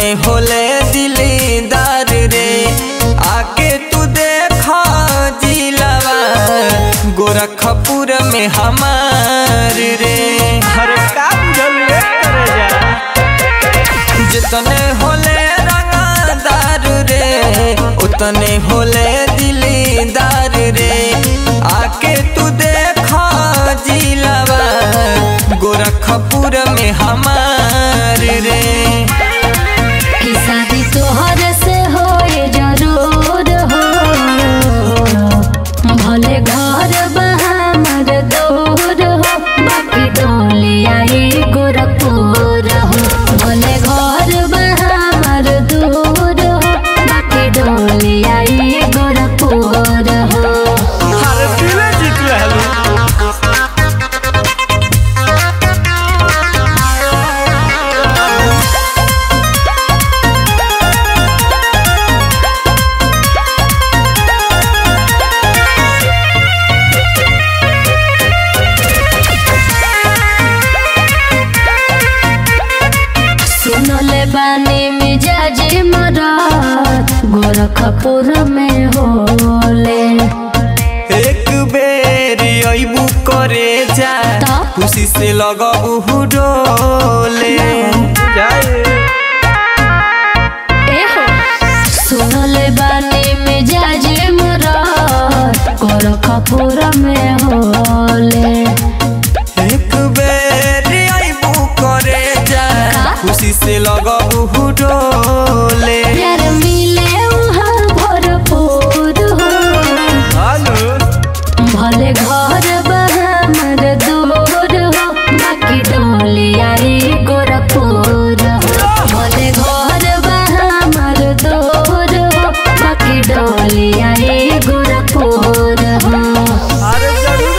होले दिलदार रे आके तू देखा जिलावा गोरखपुर में हमार रे अरे का बुझल रे करे जा जितने होले रंगदार रे उतने होले दिलदार रे आके तू देखा जिलावा गोरखपुर में हमार रे कि शादी तोहर से होए जरूर हो भले घर बहामर दूर हो बाकी डोलिया ई गोरखपुर हो भले घर बहामर दूर हो बाकी डोलिया ई गोरखपुर हो अरे दिले जीत रहलू सुनले बानी मिजाज मरात गोरखपुर में होले एक बेर अबू करे जा ता? खुशी से लगबू डोले जाए एहो सुनले बानी मिजाज मरात गोरखपुर में होले एक बेर अबू करे जा का? खुशी से लगबू डोले प्यार मिले वहाँ भरपूर हो हालो भले घर बहामर दूर हो बाकी डोलिया ई गोरखपुर हो भले घर बहामर दूर हो बाकी डोलिया ई गोरखपुर हो अरे जरूर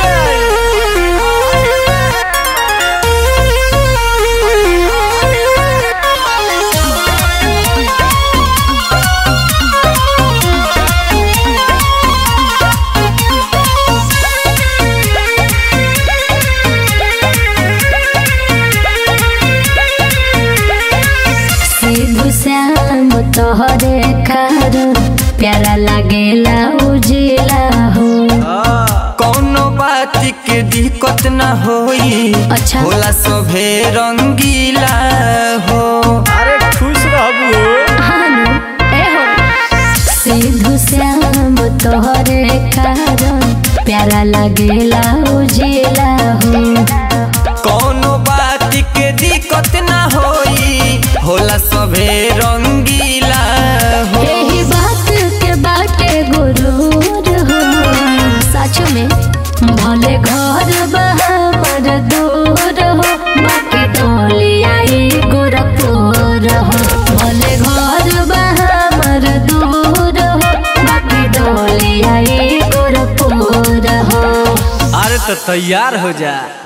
सिद्धू श्याम तोहरे कारण प्यारा लागेला उजिला हो कौनो बात के दिक्कत न होई अच्छा। होला सभे रंगीला हो अरे खुश रहबू हानु एहो सिद्धू श्याम तोहरे कारण प्यारा लागेला उजिला हो कौनो बात के दिक्कत न होई होला सभे रंगीला हो यही बात के बाटे गुरूर हो सच में भले घर बहामर दूर हो बाकी टोलिया ई गोरखपुर हो भले घर बहामर दूर हो बाकी टोलिया ई गोरखपुर हो अरे तो तैयार हो जा